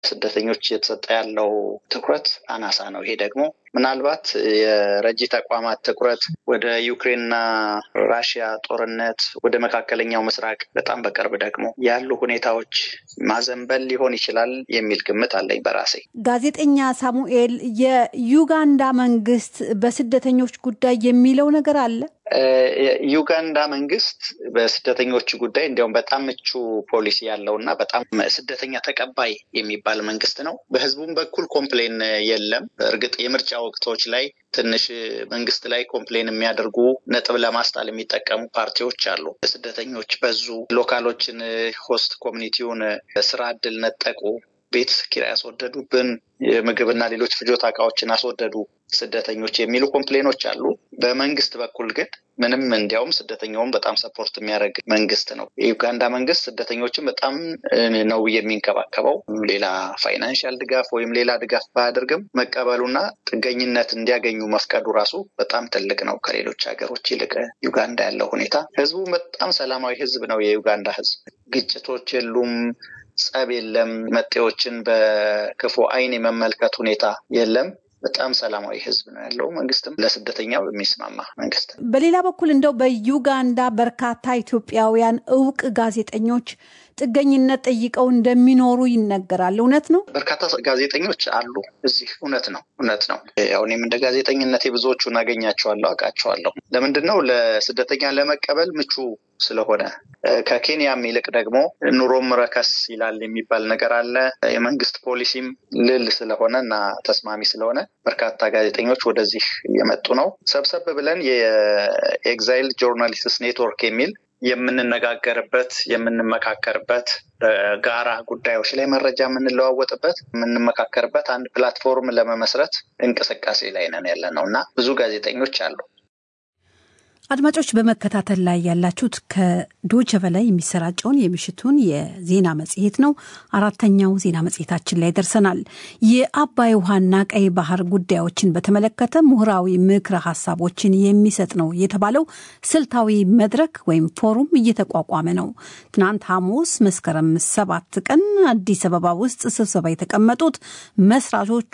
ስደተኞች እየተሰጠ ያለው ትኩረት አናሳ ነው። ይሄ ደግሞ ምናልባት የረጂ ተቋማት ትኩረት ወደ ዩክሬንና ራሽያ ጦርነት፣ ወደ መካከለኛው ምስራቅ በጣም በቅርብ ደግሞ ያሉ ሁኔታዎች ማዘንበል ሊሆን ይችላል የሚል ግምት አለኝ በራሴ። ጋዜጠኛ ሳሙኤል፣ የዩጋንዳ መንግስት በስደተኞች ጉዳይ የሚለው ነገር አለ? ዩጋንዳ መንግስት በስደተኞች ጉዳይ እንዲያውም በጣም ምቹ ፖሊሲ ያለው እና በጣም ስደተኛ ተቀባይ የሚባል መንግስት ነው። በህዝቡም በኩል ኮምፕሌን የለም። እርግጥ የምርጫ ወቅቶች ላይ ትንሽ መንግስት ላይ ኮምፕሌን የሚያደርጉ ነጥብ ለማስጣል የሚጠቀሙ ፓርቲዎች አሉ። ስደተኞች በዙ፣ ሎካሎችን፣ ሆስት ኮሚኒቲውን ስራ እድል ነጠቁ፣ ቤት ኪራይ ያስወደዱብን፣ የምግብና ሌሎች ፍጆታ እቃዎችን አስወደዱ ስደተኞች የሚሉ ኮምፕሌኖች አሉ። በመንግስት በኩል ግን ምንም እንዲያውም ስደተኛውን በጣም ሰፖርት የሚያደርግ መንግስት ነው። የዩጋንዳ መንግስት ስደተኞችን በጣም ነው የሚንከባከበው። ሌላ ፋይናንሻል ድጋፍ ወይም ሌላ ድጋፍ ባያደርግም መቀበሉና ጥገኝነት እንዲያገኙ መፍቀዱ ራሱ በጣም ትልቅ ነው። ከሌሎች ሀገሮች ይልቅ ዩጋንዳ ያለው ሁኔታ ህዝቡ በጣም ሰላማዊ ህዝብ ነው። የዩጋንዳ ህዝብ ግጭቶች የሉም። ጸብ የለም። መጤዎችን በክፉ አይን የመመልከት ሁኔታ የለም። በጣም ሰላማዊ ህዝብ ነው ያለው። መንግስትም ለስደተኛው የሚስማማ መንግስት። በሌላ በኩል እንደው በዩጋንዳ በርካታ ኢትዮጵያውያን እውቅ ጋዜጠኞች ጥገኝነት ጠይቀው እንደሚኖሩ ይነገራል። እውነት ነው? በርካታ ጋዜጠኞች አሉ እዚህ። እውነት ነው፣ እውነት ነው። ያው እኔም እንደ ጋዜጠኝነቴ ብዙዎቹን አገኛቸዋለሁ፣ አውቃቸዋለሁ። ለምንድን ነው ለስደተኛ ለመቀበል ምቹ ስለሆነ ከኬንያም ይልቅ ደግሞ ኑሮም ረከስ ይላል የሚባል ነገር አለ። የመንግስት ፖሊሲም ልል ስለሆነ እና ተስማሚ ስለሆነ በርካታ ጋዜጠኞች ወደዚህ እየመጡ ነው። ሰብሰብ ብለን የኤግዛይል ጆርናሊስትስ ኔትወርክ የሚል የምንነጋገርበት የምንመካከርበት በጋራ ጉዳዮች ላይ መረጃ የምንለዋወጥበት የምንመካከርበት አንድ ፕላትፎርም ለመመስረት እንቅስቃሴ ላይ ነን ያለ ነው እና ብዙ ጋዜጠኞች አሉ። አድማጮች በመከታተል ላይ ያላችሁት ከዶቸ በላይ የሚሰራጨውን የምሽቱን የዜና መጽሔት ነው። አራተኛው ዜና መጽሔታችን ላይ ደርሰናል። የአባይ ውሃና ቀይ ባህር ጉዳዮችን በተመለከተ ምሁራዊ ምክረ ሀሳቦችን የሚሰጥ ነው የተባለው ስልታዊ መድረክ ወይም ፎሩም እየተቋቋመ ነው። ትናንት ሐሙስ መስከረም ሰባት ቀን አዲስ አበባ ውስጥ ስብሰባ የተቀመጡት መስራቾቹ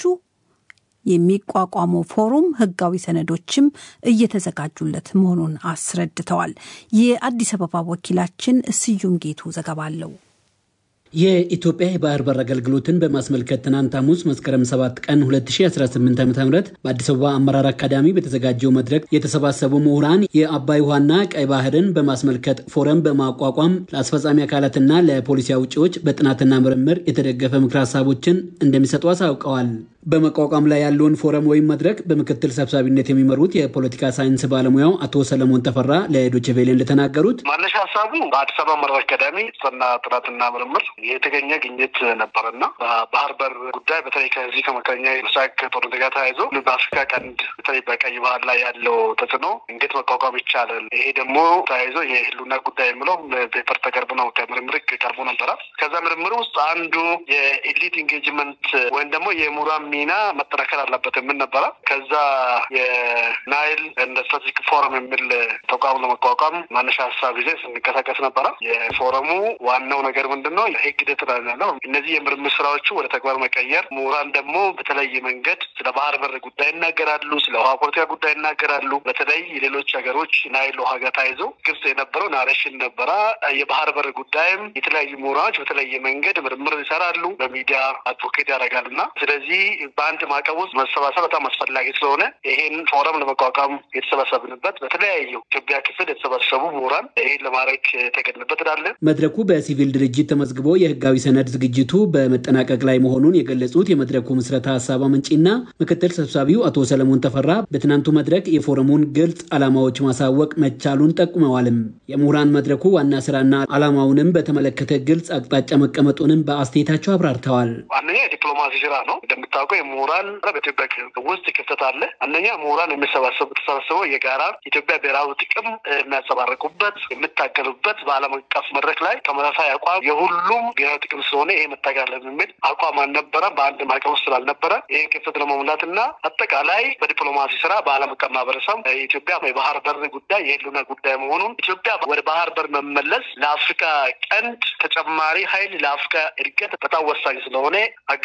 የሚቋቋመው ፎሩም ህጋዊ ሰነዶችም እየተዘጋጁለት መሆኑን አስረድተዋል። የአዲስ አበባ ወኪላችን ስዩም ጌቱ ዘገባ አለው። የኢትዮጵያ የባህር በር አገልግሎትን በማስመልከት ትናንት ሐሙስ መስከረም 7 ቀን 2018 ዓ ም በአዲስ አበባ አመራር አካዳሚ በተዘጋጀው መድረክ የተሰባሰቡ ምሁራን የአባይ ውሃና ቀይ ባህርን በማስመልከት ፎረም በማቋቋም ለአስፈጻሚ አካላትና ለፖሊሲ አውጪዎች በጥናትና ምርምር የተደገፈ ምክር ሀሳቦችን እንደሚሰጡ አሳውቀዋል። በመቋቋም ላይ ያለውን ፎረም ወይም መድረክ በምክትል ሰብሳቢነት የሚመሩት የፖለቲካ ሳይንስ ባለሙያው አቶ ሰለሞን ተፈራ ለዶይቼ ቬለ እንደተናገሩት ማነሻ ሀሳቡ በአዲስ አበባ አመራር አካዳሚ ጽና ጥናትና ምርምር የተገኘ ግኝት ነበረና በባህር በር ጉዳይ በተለይ ከዚህ ከመካከለኛ ምስራቅ ጦርነት ጋር ተያይዞ በአፍሪካ ቀንድ በተለይ በቀይ ባህር ላይ ያለው ተጽዕኖ እንዴት መቋቋም ይቻላል፣ ይሄ ደግሞ ተያይዞ የህልውና ጉዳይ የምለው ፔፐር ተቀርቦ ነው ከምርምር ቀርቦ ነበረ። ከዛ ምርምር ውስጥ አንዱ የኤሊት ኢንጌጅመንት ወይም ደግሞ የምሁራን ሚና መጠናከር አለበት የምን ነበረ። ከዛ የናይል እንደ ስትራቴጂክ ፎረም የሚል ተቋም ለመቋቋም ማነሻ ሀሳብ ጊዜ ስንቀሳቀስ ነበረ። የፎረሙ ዋናው ነገር ምንድን ነው? ህግ ሂደት ነው። እነዚህ የምርምር ስራዎቹ ወደ ተግባር መቀየር፣ ምሁራን ደግሞ በተለየ መንገድ ስለ ባህር በር ጉዳይ ይናገራሉ፣ ስለ ውሃ ፖለቲካ ጉዳይ ይናገራሉ። በተለይ የሌሎች ሀገሮች ናይል ውሃ ጋር ተያይዞ ግብጽ የነበረው ናሬሽን ነበረ። የባህር በር ጉዳይም የተለያዩ ምሁራኖች በተለየ መንገድ ምርምር ይሰራሉ፣ በሚዲያ አድቮኬት ያደርጋሉ እና ስለዚህ በአንድ ማዕቀብ ውስጥ መሰባሰብ በጣም አስፈላጊ ስለሆነ ይሄን ፎረም ለመቋቋም የተሰባሰብንበት በተለያዩ ኢትዮጵያ ክፍል የተሰባሰቡ ምሁራን ይሄን ለማድረግ የተገድንበት ላለ መድረኩ በሲቪል ድርጅት ተመዝግቦ የህጋዊ ሰነድ ዝግጅቱ በመጠናቀቅ ላይ መሆኑን የገለጹት የመድረኩ ምስረታ ሀሳብ አመንጪና ምክትል ሰብሳቢው አቶ ሰለሞን ተፈራ በትናንቱ መድረክ የፎረሙን ግልጽ ዓላማዎች ማሳወቅ መቻሉን ጠቁመዋልም። የምሁራን መድረኩ ዋና ስራና ዓላማውንም በተመለከተ ግልጽ አቅጣጫ መቀመጡንም በአስተያየታቸው አብራርተዋል። አንደኛ የዲፕሎማሲ ስራ ነው። እንደምታውቀው እንደምታውቀው የምሁራን በኢትዮጵያ ውስጥ ክፍተት አለ። አንደኛ ምሁራን የሚሰባሰቡ ተሰባስበው የጋራ ኢትዮጵያ ብሔራዊ ጥቅም የሚያንጸባርቁበት የሚታገሉበት በዓለም አቀፍ መድረክ ላይ ተመሳሳይ አቋም የሁሉም ብሔራዊ ጥቅም ስለሆነ ይሄ መታገል የሚል አቋም አልነበረም። በአንድ ማዕቀፍ ውስጥ ስላልነበረ ይህን ክፍተት ለመሙላት እና አጠቃላይ በዲፕሎማሲ ስራ በዓለም አቀፍ ማህበረሰብ የኢትዮጵያ የባህር በር ጉዳይ የህልውና ጉዳይ መሆኑን ኢትዮጵያ ወደ ባህር በር መመለስ ለአፍሪካ ቀንድ ተጨማሪ ኃይል ለአፍሪካ እድገት በጣም ወሳኝ ስለሆነ አገ